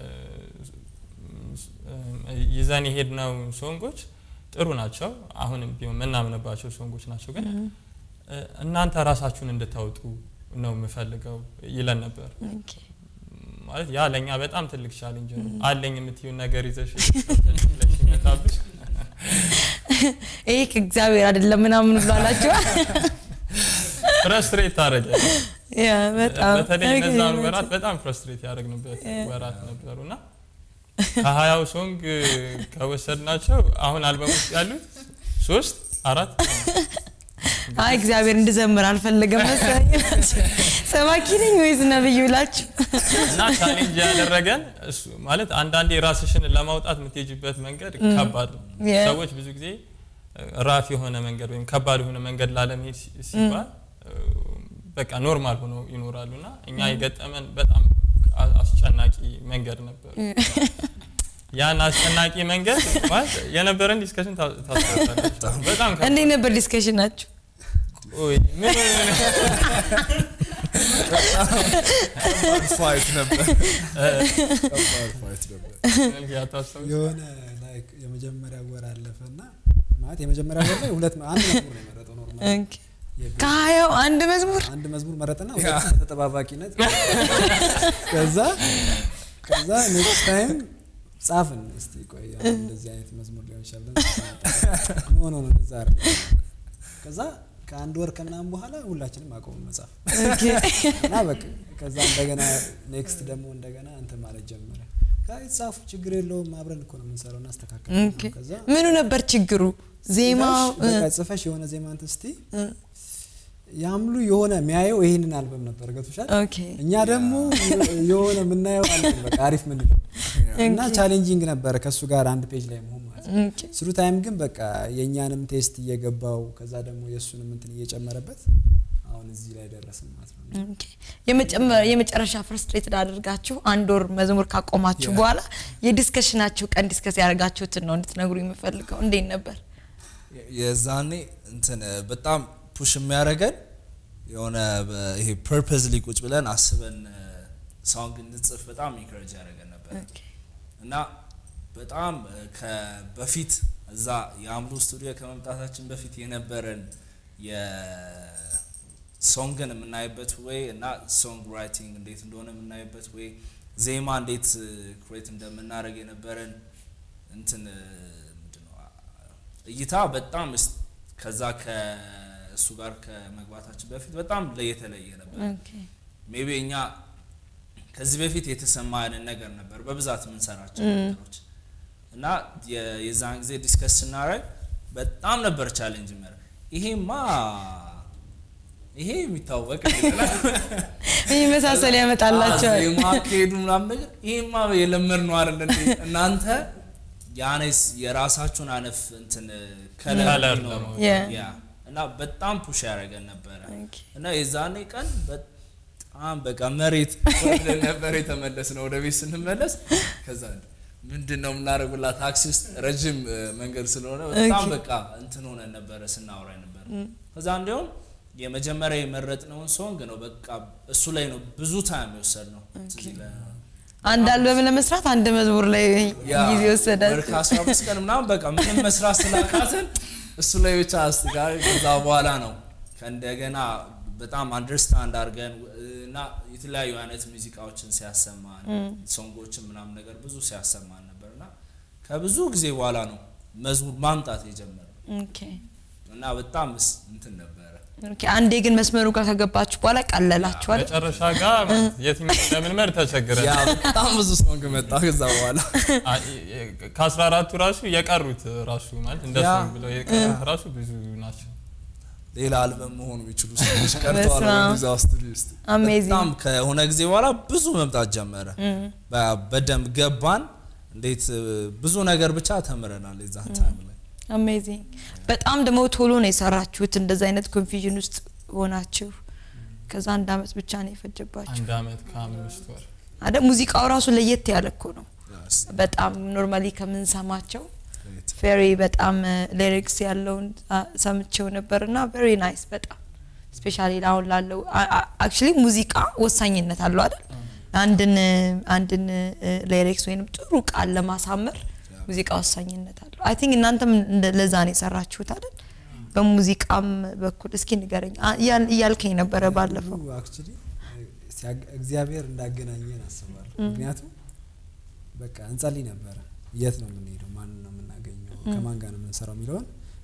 ይዘን የሄድነው ሶንጎች ጥሩ ናቸው አሁንም ቢሆን የምናምንባቸው ሶንጎች ናቸው ግን እ፣ እናንተ ራሳችሁን እንድታወጡ ነው የምፈልገው ይለን ነበር ኦኬ ማለት ያ ለእኛ በጣም ትልቅ ቻሌንጅ ነው አለኝ የምትዩን ነገር ይዘሽ ብለሽ ይመጣብሽ ይሄ ከእግዚአብሔር አይደለም ምናምን ብሎ አላችሁ ፍረስትሬት ታደረገ ያ በጣም በተለይ እነዛን ኦኬ፣ ወራት በጣም ፍረስትሬት ያደረግንበት ወራት ነበሩ እና ከሀያው ሶንግ ከወሰድናቸው አሁን አልበም ውስጥ ያሉት ሶስት አራት አይ እግዚአብሔር እንድዘምር አልፈለገም መሰለኝ። ሰባኪ ነኝ ወይስ ነብይ ብላችሁ እና ቻሌንጅ ያደረገን እሱ ማለት አንዳንዴ ራስሽን ለማውጣት የምትሄጅበት መንገድ ከባድ ነው። Yeah. ሰዎች ብዙ ጊዜ ራፍ የሆነ መንገድ ወይም ከባድ የሆነ መንገድ ላለመሄድ ሲ- ሲባል በቃ ኖርማል ሆነው ይኖራሉ እና እኛ የገጠመን በጣም አ- አስጨናቂ መንገድ ነበር። ያን አስጨናቂ መንገድ ማለት የነበረን ዲስከሽን ታስታውሳላችሁ። በጣም ከባድ እንዴት ነበር ዲስከሽናችሁ? ኦይ፣ ምን ፋይት ነበር ከባድ ፋይት ነበር መልክ ያታስታውስ የሆነ ላይክ የመጀመሪያ ወር አለፈ እና ማለት የመጀመሪያ ወር ላይ ሁለት አንድ መዝሙር ነው የመረጠው ኖርማል ኦኬ። ከሀያው አንድ መዝሙር አንድ መዝሙር መረጠና ሁለት ተጠባባቂነት ከዛ ከዛ ኔክስት ታይም ጻፍን እስቲ ቆይ አሁን እንደዚህ አይነት መዝሙር ሊሆን ይችላል ብለን ኖ ኖ ኖ እንደዛ አይደለም ከዛ ከአንድ ወር ከምናምን በኋላ ሁላችንም አቆሙ መጻፍ ኦኬ። እና በቃ ከዛ እንደገና ኔክስት ደግሞ እንደገና እንትን ማለት ጀመረ አይ ጻፉ ችግር የለውም አብረን እኮ ነው የምንሰራው እናስተካከል ኦኬ። ከዛ ምኑ ነበር ችግሩ? ዜማው ጽፈሽ በቃ ጽፈሽ የሆነ ዜማ እንትን እስቲ ያምሉ የሆነ የሚያየው ይህንን አልበም ነበር ገብቶሻል ኦኬ እኛ ደግሞ የሆነ የምናየው አልበም በቃ አሪፍ ምንለው እና ቻሌንጂንግ ነበረ ከእሱ ጋር አንድ ፔጅ ላይ መሆን ማለት ነው ኦኬ። ስሩ ታይም ግን በቃ የእኛንም ቴስት እየገባው ከዛ ደግሞ የእሱንም እንትን እየጨመረበት አሁን እዚህ ላይ ደረስን ማለት ነው ኦኬ። የመጨመ- የመጨረሻ ፍርስትሬትድ አድርጋችሁ አንድ ወር መዝሙር ካቆማችሁ በኋላ የዲስከሽናችሁ ቀን ዲስከስ ያደርጋችሁትን ነው እንድትነግሩ የምፈልገው። እንዴት ነበር? የዛኔ እንትን በጣም ፑሽ የሚያደርገን የሆነ በ- ይሄ ፐርፐዝሊ ቁጭ ብለን አስበን ሳውንግ እንድንጽፍ በጣም ኢንከሬጅ ያደረገን ነበር ኦኬ። እና በጣም ከ- በፊት እዛ የአምሉ ስቱዲዮ ከመምጣታችን በፊት የነበረን የሶንግን የምናይበት ወይ እና ሶንግ ራይቲንግ እንዴት እንደሆነ የምናይበት ወይ ዜማ እንዴት ክሬት እንደምናደርግ የነበረን እንትን ምንድነው እይታ በጣም እስ- ከዛ ከእሱ ጋር ከመግባታችን በፊት በጣም ለየተለየ ነበር። ኦኬ። ሜቢ እኛ ከዚህ በፊት የተሰማ አይነት ነገር ነበር በብዛት የምንሰራቸው ነገሮች እና የ- የዛን ጊዜ ዲስከስ ስናደርግ በጣም ነበር ቻሌንጅ መረ ይሄማ ይሄ የሚታወቅ የሚመሳሰል ያመጣላቸዋል። የማካሄዱ ምናምን ነገር ይሄማ የለመድ ነው አይደል እንዴ? እናንተ ያኔስ የራሳችሁን አነፍ እንትን ከለር ከለር ሊኖረው ለማውጣት። Yeah. ያ እና በጣም ፑሽ ያደረገን ነበረ ኦኬ። እና የዛኔ ቀን በጣም በቃ መሬት ወርደን ነበር የተመለስ ነው ወደ ቤት ስንመለስ ከዛ ምንድን ነው የምናደርጉላ ታክሲ ውስጥ ረጅም እ, መንገድ ስለሆነ በጣም ኦኬ። በቃ እንትን ሆነን ነበረ ስናወራ ነበር ከዛ እንዲሁም የመጀመሪያ የመረጥነውን ሶንግ ነው በቃ እሱ ላይ ነው ብዙ ታይም የወሰድ ነው አንድ አልበም ለመስራት አንድ መዝሙር ላይ ጊዜ ወሰዳችሁ። ወር ከአስራ አምስት ቀን ምናምን በቃ ምንም መስራት ስላቃትን እሱ ላይ ብቻ አስጋ ከዛ በኋላ ነው ከእንደገና በጣም አንደርስታንድ አድርገን እና የተለያዩ አይነት ሙዚቃዎችን ሲያሰማን ሶንጎችን ምናምን ነገር ብዙ ሲያሰማን ነበር እና ከብዙ ጊዜ በኋላ ነው መዝሙር ማምጣት የጀመረው ኦኬ። እና በጣም ስ- እንትን ነበረ ኦኬ። አንዴ ግን መስመሩ ጋር ከገባችሁ በኋላ ቀለላችኋል። መጨረሻ ጋር የትኛው እንደምንመር ተቸግረን ያ በጣም ብዙ ሶንግ መጣ ከዛ በኋላ ከአስራ አራቱ ራሱ የቀሩት ራሱ ማለት እንደ ያ። ሶንግ ብለው የቀሩት ራሱ ብዙ ናቸው። ሌላ አልበም መሆኑ የሚችሉ ሰዎች ቀርተዋል በስመ አብ። በዛ ስቱዲዮ ውስጥ አሜዚንግ በጣም ከሆነ ጊዜ በኋላ ብዙ መምጣት ጀመረ በ- በደንብ ገባን እንዴት እ, ብዙ ነገር ብቻ ተምረናል የዛን ታይም ላይ አሜዚንግ በጣም ደግሞ ቶሎ ነው የሰራችሁት። እንደዚ አይነት ኮንፊዥን ውስጥ ሆናችሁ ከዛ አንድ አመት ብቻ ነው የፈጀባችሁ አንድ አመት ከአምስት ወር አደ ሙዚቃው ራሱ ለየት ያለ እኮ ነው። በጣም ኖርማሊ ከምንሰማቸው ፌሪ በጣም ሊሪክስ ያለውን አ, ሰምቼው ነበር እና ቬሪ ናይስ በጣም ስፔሻሊ አሁን ላለው አክቹሊ ሙዚቃ ወሳኝነት አለው አይደል? አንድን አንድን ሊሪክስ ወይም ጥሩ ቃል ለማሳመር ሙዚቃ ወሳኝነት አለው። አይ ቲንክ እናንተም እንደ- ለዛ ነው የሰራችሁት አይደል? በሙዚቃም በኩል እስኪ ንገረኝ አ- እያል- እያልከኝ ነበረ ባለፈው። አክቹሊ እግዚአብሔር እንዳገናኘን አስባለሁ። ምክንያቱም በቃ እንጸልይ ነበረ የት ነው የምንሄደው፣ ማንን ነው የምናገኘው፣ ከማን ጋር ነው የምንሰራው የሚለውን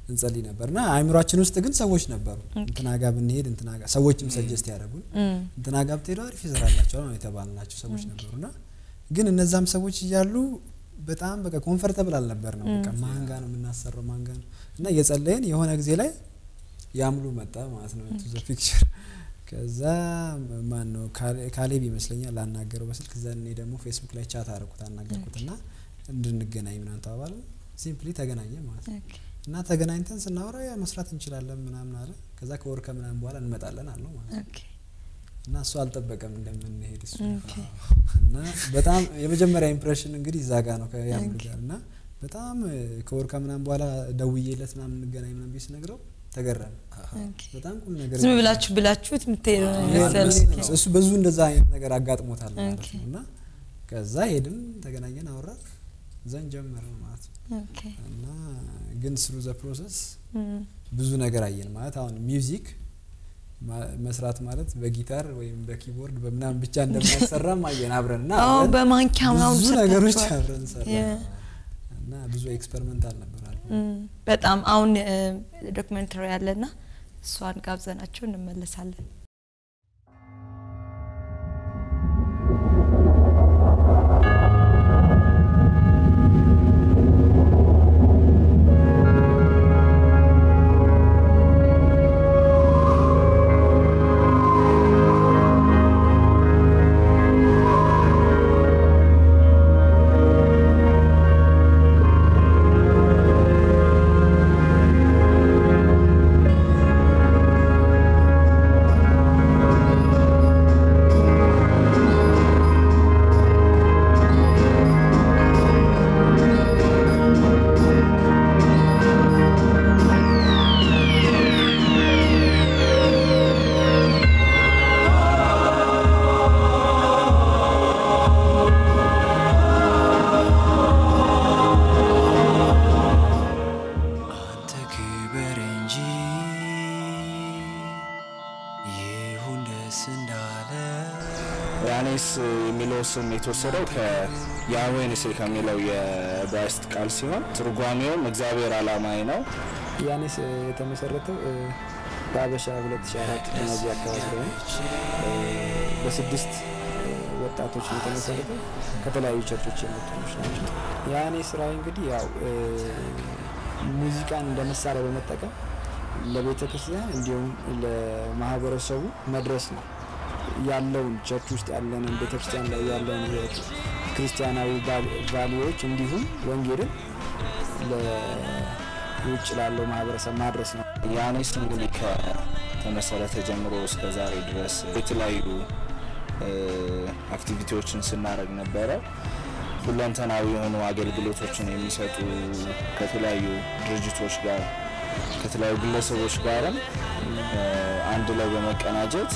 እንጸልይ ነበር እና አእምሯችን ውስጥ ግን ሰዎች ነበሩ። እንትና ጋ ብንሄድ እንትና ጋ ሰዎችም ሰጀስት ያደረጉን እንትና ጋ ብትሄዱ አሪፍ ይሰራላቸዋል ነው የተባልናቸው ሰዎች ነበሩ እና ግን እነዛም ሰዎች እያሉ በጣም በቃ ኮንፈርተብል አልነበር ነው በቃ ማንጋ ነው የምናሰራው ማንጋ ነው እና እየጸለይን የሆነ ጊዜ ላይ ያምሉ መጣ ማለት ነው ቱ ዘ ፒክቸር ከዛ ማን ነው ካሌ- ካሌብ ይመስለኛል ላናገረው በስልክ እዛ እኔ ደግሞ ፌስቡክ ላይ ቻት አደረኩት አናገርኩት እና እንድንገናኝ ምናምን ተባባለ ሲምፕሊ ተገናኘ ማለት ነው እና ተገናኝተን ስናወራ ያ መስራት እንችላለን ምናምን አለ ከዛ ከወር ከምናምን በኋላ እንመጣለን አለው ማለት ነው እና እሱ አልጠበቀም እንደምንሄድ እሱ እና በጣም የመጀመሪያ ኢምፕሬሽን እንግዲህ እዛ ጋ ነው ከያምሉ ጋር እና በጣም እ፣ ከወር ከምናምን በኋላ ደውዬለት ምናምን እንገናኝ ምናምን ብዬ ስነግረው ተገረመ በጣም ቁም ነገር ዝም ብላችሁ ብላችሁት የምትሄዱ ነው የመሰለው። እሱ ብዙ እንደዛ አይነት ነገር አጋጥሞታል ማለት ነው እና ከዛ ሄድን ተገናኘን አወራ ዘን ጀመረ ማለት ነው ኦኬ። እና ግን ስሩ ዘ ፕሮሰስ እም፣ ብዙ ነገር አየን ማለት አሁን ሚውዚክ ማ- መስራት ማለት በጊታር ወይም በኪቦርድ በምናምን ብቻ እንደማይሰራም አየን አብረን እና አዎ አብረን በማንኪያ ምናምን ብዙ ነገሮች ሰርታችኋል። አብረን ሰራ የ- እና ብዙ ኤክስፐሪመንት አልነበራል እም፣ በጣም አሁን ዶክመንተሪ ያለና እሷን ጋብዘናቸው እንመለሳለን። አንተ ክበር እንጂ ይሁን ደስ እንዳለ ያኔስ የሚለው ስም የተወሰደው ከያዌንስ ከሚለው የዕብራይስጥ ቃል ሲሆን ትርጓሜውም እግዚአብሔር አላማዬ ነው። ያኔስ የተመሰረተው በአበሻ 2004 እነዚህ አካባቢ ላይ ነው። በስድስት ወጣቶች ነው የተመሰረተው ከተለያዩ ቸርቾች የመጡ ልጆች ናቸው። ያኔስ ራዕይ እንግዲህ ያው ሙዚቃን እንደ መሳሪያ በመጠቀም ለቤተ ክርስቲያን እንዲሁም ለማህበረሰቡ መድረስ ነው ያለውን ቸርች ውስጥ ያለንን ቤተ ክርስቲያን ላይ ያለውን ክርስቲያናዊ ቫሊዎች እንዲሁም ወንጌልን ለውጭ ላለው ማህበረሰብ ማድረስ ነው። ያኔስ እንግዲህ ከተመሰረተ ጀምሮ እስከ ዛሬ ድረስ የተለያዩ አክቲቪቲዎችን ስናደርግ ነበረ። ሁለንተናዊ የሆኑ አገልግሎቶችን የሚሰጡ ከተለያዩ ድርጅቶች ጋር ከተለያዩ ግለሰቦች ጋርም አንድ ላይ በመቀናጀት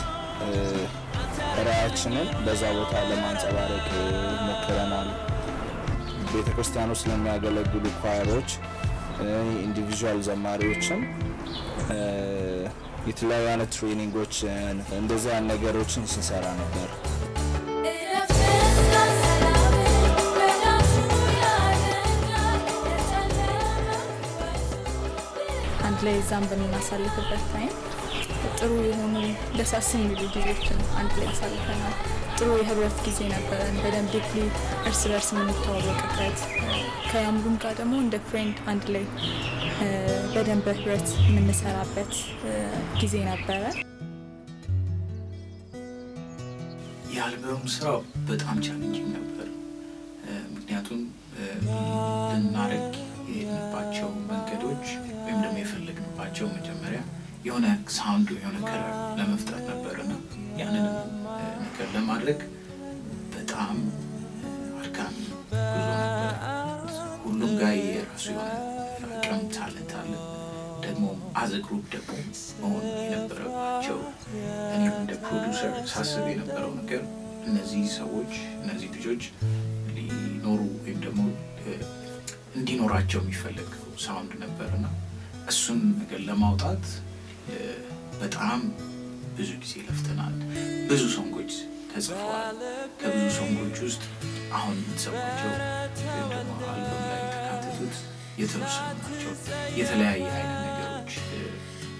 ራዕያችንን በዛ ቦታ ለማንጸባረቅ ሞክረናል። ቤተ ክርስቲያን ውስጥ ለሚያገለግሉ ኳየሮች፣ ኢንዲቪዥዋል ዘማሪዎችን የተለያዩ አይነት ትሬኒንጎችን እንደዚህ አይነት ነገሮችን ስንሰራ ነበር። አንድ ላይ እዛም በምናሳልፍበት ታይም ጥሩ የሆኑ ደሳስ የሚሉ ጊዜዎችን አንድ ላይ አሳልፈናል። ጥሩ የህብረት ጊዜ ነበረን። በደንብ ዲፕሊ እርስ በርስ የምንተዋወቅበት ከያምሉም ጋር ደግሞ እንደ ፍሬንድ አንድ ላይ በደንብ በህብረት የምንሰራበት ጊዜ ነበረ። የአልበሙ ስራ በጣም ቻሌንጂንግ ነበር። ምክንያቱም ልናደርግ የሄድንባቸው መንገዶች ወይም ደግሞ የፈለግንባቸው መጀመሪያ የሆነ ሳውንዱ የሆነ ከለር ለመፍጠር ነበርና ያንንም ነገር ለማድረግ በጣም አድካሚ ጉዞ ነበር። ሁሉም ጋር የራሱ የሆነ አቅም ታለንት አለ። ደግሞ አዘ ግሩፕ ደግሞ መሆን የነበረባቸው እኔም እንደ ፕሮዲውሰር ሳስብ የነበረው ነገር እነዚህ ሰዎች እነዚህ ልጆች ሊኖሩ ወይም ደግሞ እንዲኖራቸው የሚፈለግ ሳውንድ ነበርና እሱን ነገር ለማውጣት በጣም ብዙ ጊዜ ለፍተናል። ብዙ ሶንጎች ተጽፈዋል። ከብዙ ሶንጎች ውስጥ አሁን የምትሰሟቸው ወይም ደግሞ አልበም ላይ የተካተቱት የተወሰኑ ናቸው። የተለያየ አይነት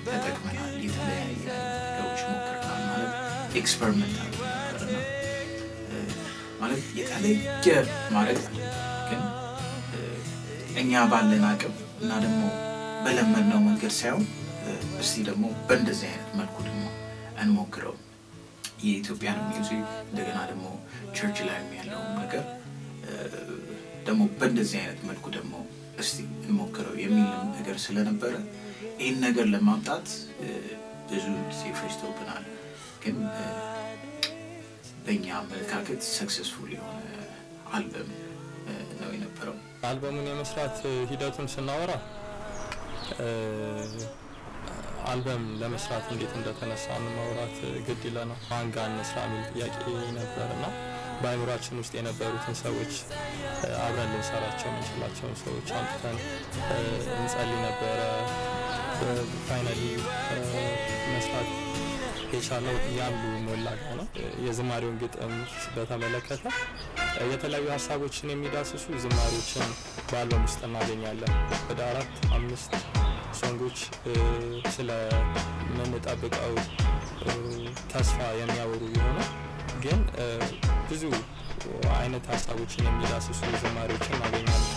ተጠቅመናል። የተለያየ ነገሮች ሞክረናል። ማለት ኤክስፐሪመንት ነበርና ማለት የተለየ ማድረግ ግን እ፣ እኛ ባለን አቅም እና ደግሞ በለመድነው መንገድ ሳይሆን እ፣ እስቲ ደግሞ በእንደዚህ አይነት መልኩ ደግሞ እንሞክረው የኢትዮጵያን ሚውዚክ እንደገና ደግሞ ቸርች ላይ ያለውን ነገር እ፣ ደግሞ በእንደዚህ አይነት መልኩ ደግሞ እስቲ እንሞክረው የሚል ነገር ስለነበረ ይህን ነገር ለማምጣት እ፣ ብዙ ጊዜ ፈጅቶብናል። ግን እ፣ በእኛ አመለካከት ሰክሰስፉል የሆነ አልበም እ፣ ነው የነበረው። አልበሙን የመስራት ሂደቱን ስናወራ እ፣ አልበም ለመስራት እንዴት እንደተነሳን ማውራት ግድ ይለናል። ማን ጋር እንስራ የሚል ጥያቄ ነበር እና በአእምሯችን ውስጥ የነበሩትን ሰዎች እ፣ አብረን ልንሰራቸው የምንችላቸውን ሰዎች አምጥተን እ፣ እንጸልይ ነበረ። ፋይናሊ መስራት የቻለው ያሉ ሞላ ጋ ነው። የዝማሬውን ግጥም በተመለከተ የተለያዩ ሀሳቦችን የሚዳስሱ ዝማሬዎችን በአልበም ውስጥ እናገኛለን። ወደ አራት አምስት ሶንጎች እ፣ ስለምንጠብቀው እ፣ ተስፋ የሚያወሩ የሆነ ግን እ፣ ብዙ አይነት ሀሳቦችን የሚዳስሱ ዝማሬዎችን እናገኛለን።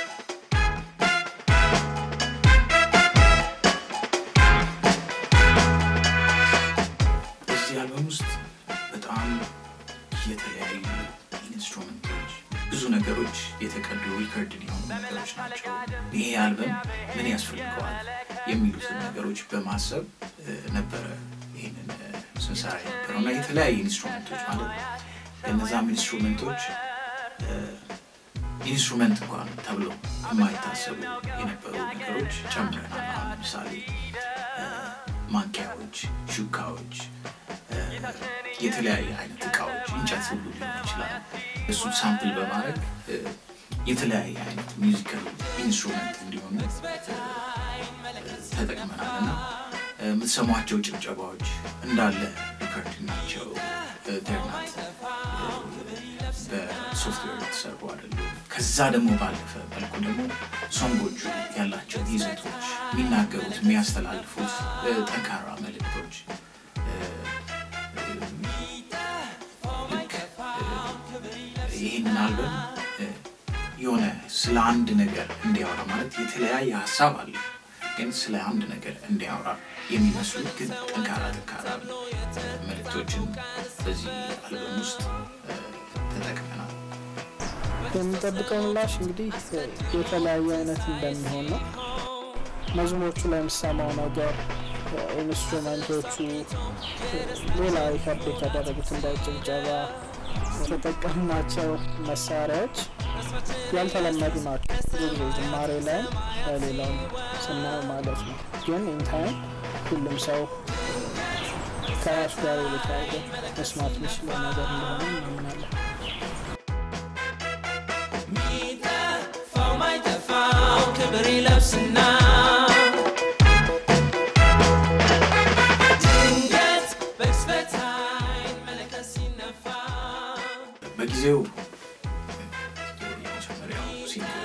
እዚህ አልበም ውስጥ በጣም የተለያዩ ኢንስትሩመንቶች፣ ብዙ ነገሮች የተቀዱ ሪከርድ የሆኑ ነገሮች ናቸው። ይሄ አልበም ምን ያስፈልገዋል የሚሉትን ነገሮች በማሰብ እ፣ ነበረ ይህንን እ፣ ስንሰራ የነበረው እና የተለያዩ ኢንስትሩመንቶች ማለት ነው። እነዛም ኢንስትሩመንቶች እ፣ ኢንስትሩመንት እንኳን ተብሎ የማይታሰቡ የነበሩ ነገሮች ጨምረናል። አሁን ለምሳሌ እ፣ ማንኪያዎች፣ ሹካዎች፣ እ፣ የተለያየ አይነት እቃዎች እንጨት ሁሉ ሊሆን ይችላል። እሱን ሳምፕል በማድረግ እ፣ የተለያየ አይነት ሚውዚካል ኢንስትሩመንት እንዲሆኑ እ፣ ተጠቅመናል እና እ፣ የምትሰሟቸው ጭብጨባዎች እንዳለ ሪከርድ ናቸው። ደርናት በሶፍትዌር የተሰሩ አይደሉም። ከዛ ደግሞ ባለፈ መልኩ ደግሞ ሶንጎቹ ያላቸው ይዘቶች የሚናገሩት የሚያስተላልፉት እ፣ ጠንካራ መልእክቶች እ፣ እ፣ ልክ እ፣ ይህንን አልበም እ፣ የሆነ ስለ አንድ ነገር እንዲያወራ ማለት የተለያየ ሀሳብ አለ፣ ግን ስለ አንድ ነገር እንዲያወራ የሚመስሉ ግን ጠንካራ ጠንካራ እ፣ መልእክቶችን በዚህ አልበም ውስጥ እ፣ ተጠቅመናል። የምንጠብቀው ምላሽ እንግዲህ የተለያየ አይነት እንደሚሆን ነው። መዝሙሮቹ ላይ የምሰማው ነገር ኢንስትሩመንቶቹ፣ ሌላ ሪከርድ የተደረጉት እንደ ጭብጨባ የተጠቀምናቸው መሳሪያዎች ያልተለመዱ ናቸው። ብዙ ጊዜ ዝማሬ ላይም በሌላውም ስናየው ማለት ነው። ግን ኢንታይም ሁሉም ሰው ከራሱ ጋር የተያዘ መስማት የሚችለው ነገር እንደሆነ እናምናለን። ሚጠፋው ማይጠፋው ክብር ይለብስና ድንገት በቅጽበት ዓይን መለከት ሲነፋ በጊዜው የመጀመሪያው ሲንግል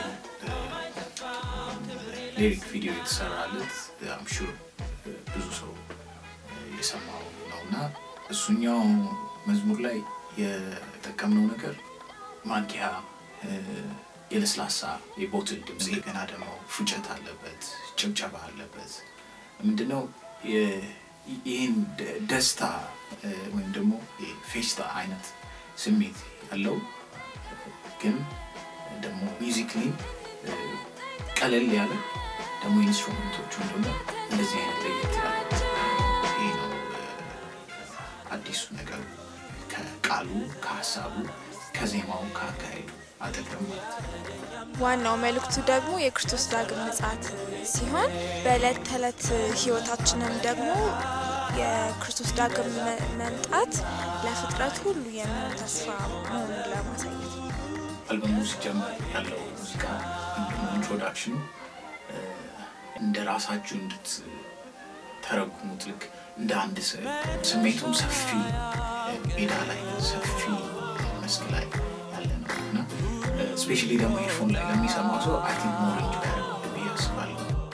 ሊሪክ ቪዲዮ የተሰራለት አምሹር ብዙ ሰው የሰማው ነው እና እሱኛው መዝሙር ላይ የጠቀምነው ነገር ማንኪያ፣ እ፣ የለስላሳ የቦትል ድምፅ ገና ደግሞ ፉጨት አለበት፣ ጭብጨባ አለበት። ምንድነው የ- ይህን ደ- ደስታ እ፣ ወይም ደግሞ የፌስታ አይነት ስሜት ያለው ግን ደግሞ ሚዚክሊ ቀለል ያለ ደግሞ ኢንስትሩመንቶቹን ደግሞ እንደዚህ አይነት ለየት ያለ ይህ ነው እ፣ አዲሱ ነገር ከቃሉ ከሀሳቡ ከዜማው ከአካሄዱ አጠገብ ማለት ነው። ዋናው መልእክቱ ደግሞ የክርስቶስ ዳግም ምጽአት ሲሆን በዕለት ተዕለት ህይወታችንም ደግሞ የክርስቶስ ዳግም መ- መምጣት ለፍጥረት ሁሉ የሚሆን ተስፋ መሆኑን ለማሳየት ነው። አልበሙ ሲጀምር ያለው ሙዚቃ ኢንትሮዳክሽኑ እ፣ እንደ ራሳችሁ እንድትተረጉሙት ልክ እንደ አንድ ስዕል ስሜቱም ሰፊ እ፣ ሜዳ ላይ ሰፊ መስክ ላይ ያለ ነው እና ስፔሻሊ ደግሞ ሄድፎን ላይ ለሚሰማው ሰው አይ ቲንክ ሞር ኢንጆይ ያደርገዋል ብዬ አስባለሁ።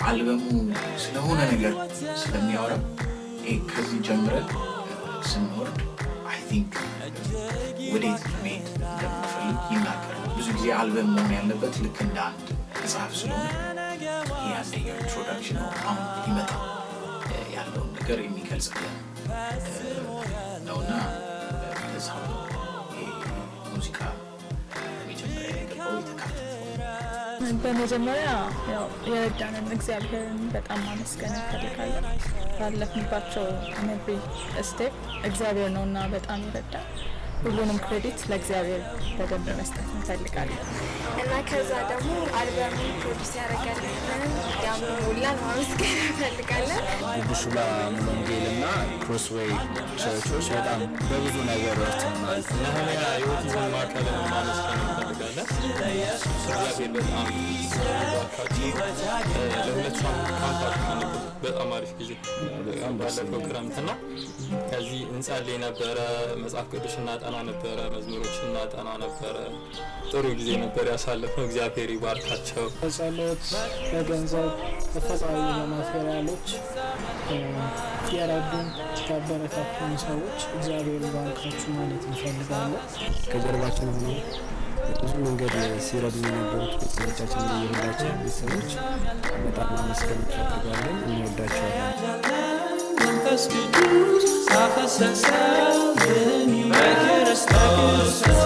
አልበሙ ስለሆነ ነገር ስለሚያወራ ይሄ ከዚህ ጀምረን ስንወርድ አይ ቲንክ ወዴት መሄድ እንደምንፈልግ ይናገራል። ብዙ ጊዜ አልበም መሆን ያለበት ልክ እንደ አንድ መጽሐፍ ስለሆነ ይህ አንደኛው ኢንትሮዳክሽን ነው። አሁን ሊመጣ ያለውን ነገር የሚገልጽልን ነውና ለዛ ነው ይሄ ሙዚቃ መጀመሪያ የገባው የተካተተው። በመጀመሪያ ያው የረዳንን እግዚአብሔርን በጣም ማመስገን እንፈልጋለን። ባለፍንባቸው ነብሪ ስቴፕ እግዚአብሔር ነው እና በጣም ይረዳል። ሁሉንም ክሬዲት ለእግዚአብሔር በደንብ መስጠት እንፈልጋለን። እና ከዛ ደግሞ አልበሙን ፕሮዲስ ያደረገልንን ያምኑ ሙላን ማመስገን እንፈልጋለን። ጉጉሹላ ሙሉ ወንጌል እና ክሮስዌይ ቸርቾች በጣም በብዙ ነገር ረድተውናል። ነህምያ የኦቲዝም ማዕከልን ማመስገን እንፈልጋለን። እግዚአብሔር በጣም ባርካቸው። ለሁለት ሳምንት ካምፓችሁ ነበር። በጣም አሪፍ ጊዜ ባለፈው ክረምት ነው። ከዚህ እንጸልይ ነበረ፣ መጽሐፍ ቅዱስ እናጠና ነበረ፣ መዝሙሮች እናጠና ነበረ። ጥሩ ጊዜ ነበር ያሳለፍነው። እግዚአብሔር ይባርካቸው። በጸሎት በገንዘብ በተለያዩ በማቴሪያሎች እ፣ የረዱን ያበረታቱን ሰዎች እግዚአብሔር ይባርካችሁ ማለት እንፈልጋለን። ከጀርባችን ሆነው በብዙ መንገድ ሲረዱ የነበሩት ቤተሰቦቻችን የሁላችን ቤተሰቦች በጣም ማመስገን እንፈልጋለን። እንወዳቸዋለን። መንፈስ ቅዱስ አፈሰሰብን በክርስቶስ